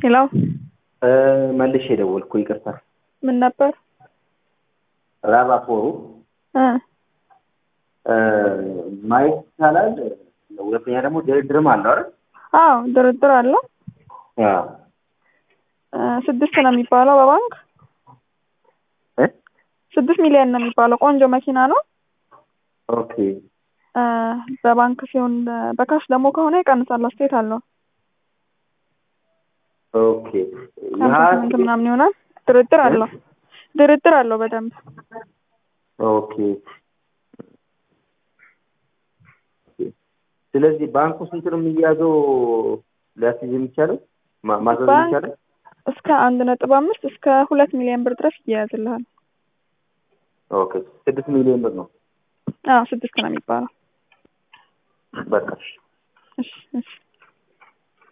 ሄሎ መልሼ ደወልኩ። ይቅርታ ምን ነበር? ራራፎሩ እ ማየት ይቻላል። ሁለተኛ ደግሞ ድርድርም አለው አይደል? አዎ ድርድር አለው። አዎ። እ ስድስት ነው የሚባለው በባንክ እ ስድስት ሚሊዮን ነው የሚባለው። ቆንጆ መኪና ነው። ኦኬ እ በባንክ ሲሆን በካሽ ደግሞ ከሆነ ይቀንሳል። አስተያየት አለው። ኦኬ ሀምሳ ስምንት ምናምን ይሆናል። ድርድር አለው። ድርድር አለው በደንብ ኦኬ ስለዚህ ባንኩ ስንት ነው የሚያዘው ሊያስይዝ የሚቻለው ማ- ማዘዝ ባንክ የሚቻለው? እስከ አንድ ነጥብ አምስት እስከ ሁለት ሚሊዮን ብር ድረስ ይያዝልሃል። ኦኬ ስድስት ሚሊዮን ብር ነው። አዎ ስድስት ነው የሚባለው። በቃ እሺ። እሺ እሺ